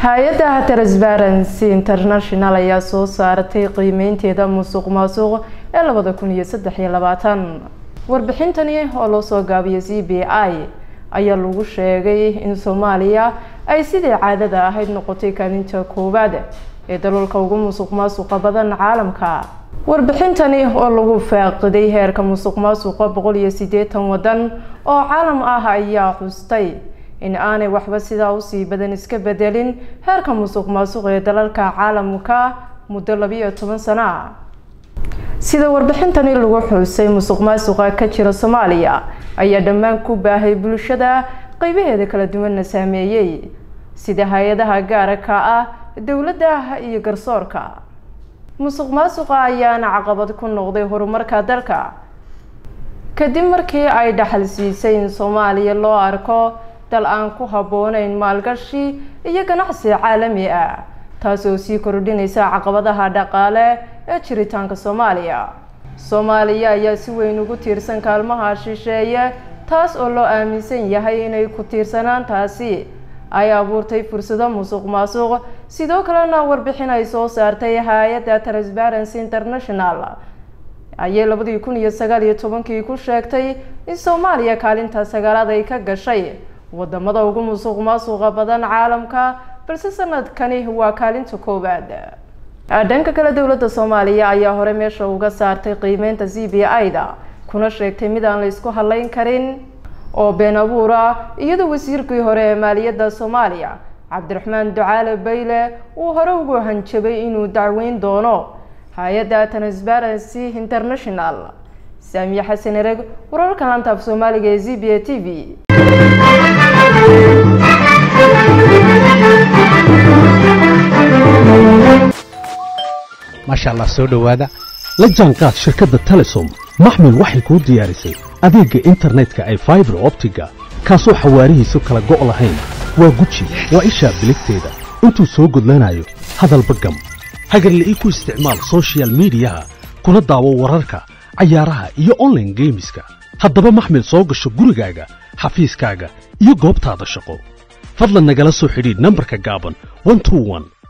hay-adda transparency international ayaa soo saaratay qiimeynteeda musuq maasuq ee labada kun iyo saddex iyo labaatan warbixintani oo loo soo gaabiyay c b i ayaa lagu sheegay in soomaaliya ay sidii caadada ahayd noqotay kaalinta koowaad ee dalalka ugu musuq maasuqa badan caalamka warbixintani oo lagu faaqiday heerka musuq maasuqa boqol iyo siddeetan waddan oo caalam ah ayaa xustay in aanay waxba sidaa usii badan iska bedelin heerka musuq maasuq ee dalalka caalamka muddo labiiyo toban sano ah sida warbixintani lagu xusay musuq maasuqa ka jira soomaaliya ayaa dhammaan ku baahay bulshada qeybaheeda kala duwanna saameeyey sida hay-adaha gaarka ah dowladda iyo garsoorka musuq maasuqa ayaana caqabad ku noqday horumarka dalka kadib markii ay dhaxal siisay in soomaaliya loo arko dal aan ku habbooneyn maalgashi iyo ganacsi caalami ah taas oo sii kordhinaysa caqabadaha dhaqaale ee jiritaanka soomaaliya soomaaliya ayaa si weyn ugu tiirsan kaalmaha shisheeye taas oo loo aaminsan yahay inay ku tiirsanaantaasi ay abuurtay fursado musuq maasuq sidoo kalena warbixin ay soo saartay hay-adda transparency international ayay labadii kun iyo sagaal iyo tobankii ku sheegtay in soomaaliya kaalinta sagaalaad ay ka gashay wadamada ugu musuq maasuqa badan caalamka balse sanadkani waa kaalinta koowaad dhanka kale dowladda soomaaliya ayaa hore meesha uga saartay qiimeynta c b i-da kuna sheegtay mid aan la isku hadleyn karin oo been abuur ah iyadoo wasiirkii hore ee maaliyadda soomaaliya cabdiraxmaan ducaale bayle uu hore ugu hanjabay inuu dacweyn doono hay-adda transparency international saamiye xasan ereg wararka laanta af soomaaliga ee z b a t v maasha allah soo dhowaada la jaanqaad shirkadda telesom maxmil waxay kuu diyaarisay adeegga internetka ay faibar optiga kaasoo xawaarihiisu kala go' lahayn waa guji waa ishaa biligteeda intuu soo gudlanayo hadalba gam hagarle ii ku isticmaal sochial midiyaha kuna daawo wararka cayaaraha iyo onlaine geemiska haddaba maxmil soo gasho gurigaaga xafiiskaaga iyo goobtaada shaqo fadlan nagala soo xidhiidh nambarka gaaban